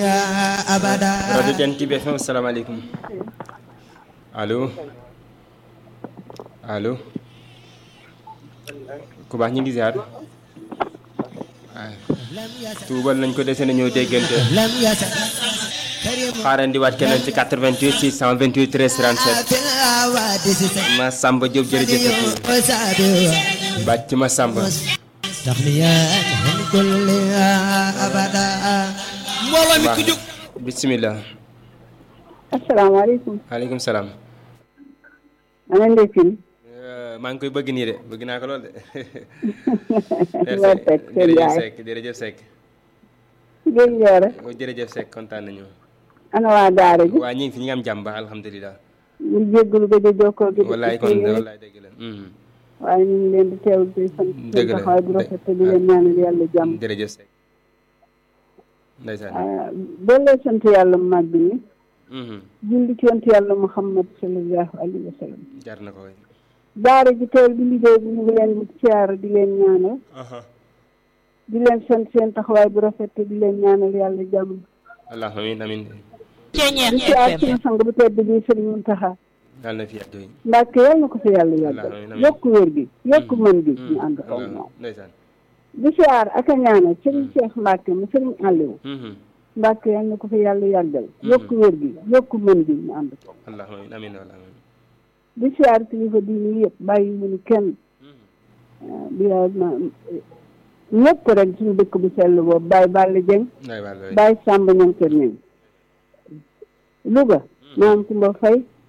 rajo Jant bi FM asalaamaaleykum allo allo ku baax ñu ngi ziar tuubal nañ ko dese na ñëw déggante xaarandi waat keneen ci 88 628 13 37 ma Samba Diop jërëjëf bàcc ma Samba mbooloo mi ku jóg bisimilah asalaamaaleykum. maaleykum salaam ana ndekki. maa ngi koy bëgg nii de bëgg naa ko lool de. Mor Seck Kër jërëjëf Ndiaye. Seck jërëjëf Seck Guèye Ndioro. jërëjëf Seck kontaan nañu. ana waa Daara ji. waa ñu ngi fi ñu ngi am jàmm baax alhamdulilah. ñu jéggalu gëj a jokkoo gi. wallaay kon de wallaay dëgg la. mhm. waaye ñu ngi leen di teewlu di sant Dëgg seen la, taxawaay bu rafet te di leen ñaanal yàlla jàmm. jërëjëf Seck. ndeysaan. ah doole sant yàlla mu màgg ni mhm. julli ci yonent yàlla Muhammad sallallahu alayhi wa sallam. jar na ko waay. Daara ji teel bi liggéey bi ñu ngi leen di siyaara di leen ñaanal. di leen sant seen taxawaay bu rafet te di leen ñaanal yàlla jàmm. allahumma amiin amiin. di siyaar suñu sang bu tedd bi Sëriñ Muntaxa. yàlla na fi yàgg. Mbàkke yàlla na ko fi yàlla Amiin, yàggal amiin. yokk wér gi yokk mën gi ñu ànd ko allah moom ndeysaan. di siyaar ak a ñaanal sëriñ Cheikh Mbàkke mu sëriñ Aliou mhm. Mbàkke yàlla na ko fi yàlla yàggal yokk wér gi yokk mën gi ñu ànd ko allahumma amiin amiin wallaahi amiin. di siyaar kilifa diine yëpp bàyyi mu ni kenn Mhm. di ma ñëpp rek suñu dëkk bu sell boobu Baye Balla Dieng waay waay waay. Baye Samba ñoom kër ñoom Louga maam Kumba Fay